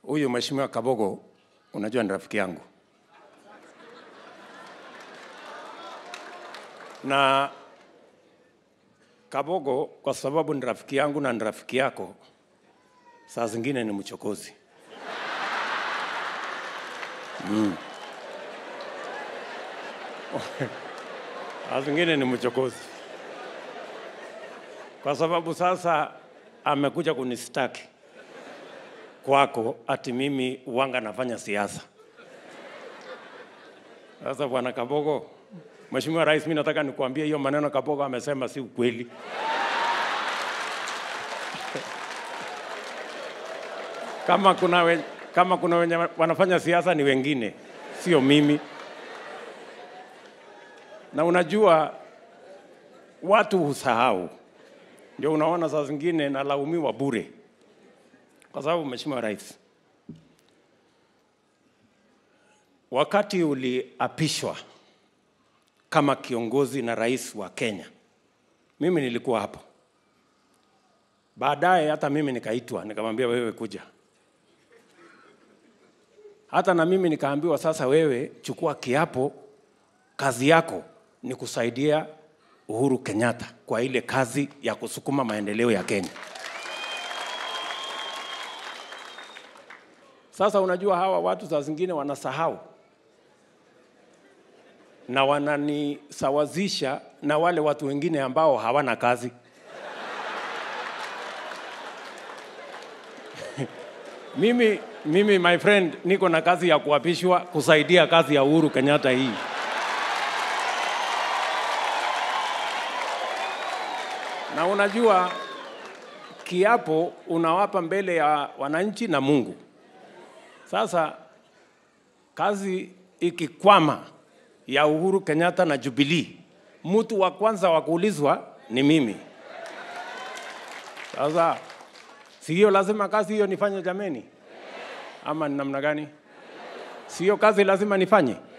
huyu mheshimiwa Kabogo, unajua ni rafiki yangu na Kabogo, kwa sababu ni rafiki yangu na ni rafiki yako, saa zingine ni mchokozi mm. saa zingine ni mchokozi kwa sababu sasa amekuja kunistaki kwako ati mimi wanga nafanya siasa. Sasa bwana Kabogo, Mheshimiwa Rais, mimi nataka nikuambie hiyo maneno Kabogo amesema si ukweli. kama kuna we, kama kuna wenye wanafanya siasa ni wengine, sio mimi. Na unajua watu husahau, ndio unaona saa zingine nalaumiwa bure, kwa sababu Mheshimiwa Rais, wakati uliapishwa kama kiongozi na rais wa Kenya, mimi nilikuwa hapo. Baadaye hata mimi nikaitwa, nikamwambia wewe kuja. Hata na mimi nikaambiwa, sasa wewe chukua kiapo, kazi yako ni kusaidia Uhuru Kenyatta kwa ile kazi ya kusukuma maendeleo ya Kenya. Sasa unajua hawa watu saa zingine wanasahau na wananisawazisha na wale watu wengine ambao hawana kazi. mimi, mimi my friend, niko na kazi ya kuapishwa kusaidia kazi ya Uhuru Kenyatta hii. Na unajua kiapo unawapa mbele ya wananchi na Mungu. Sasa kazi ikikwama ya Uhuru Kenyatta na Jubilee, mtu wa kwanza wa kuulizwa ni mimi. Sasa si hiyo lazima kazi hiyo nifanye jameni, ama ni namna gani? Si hiyo kazi lazima nifanye?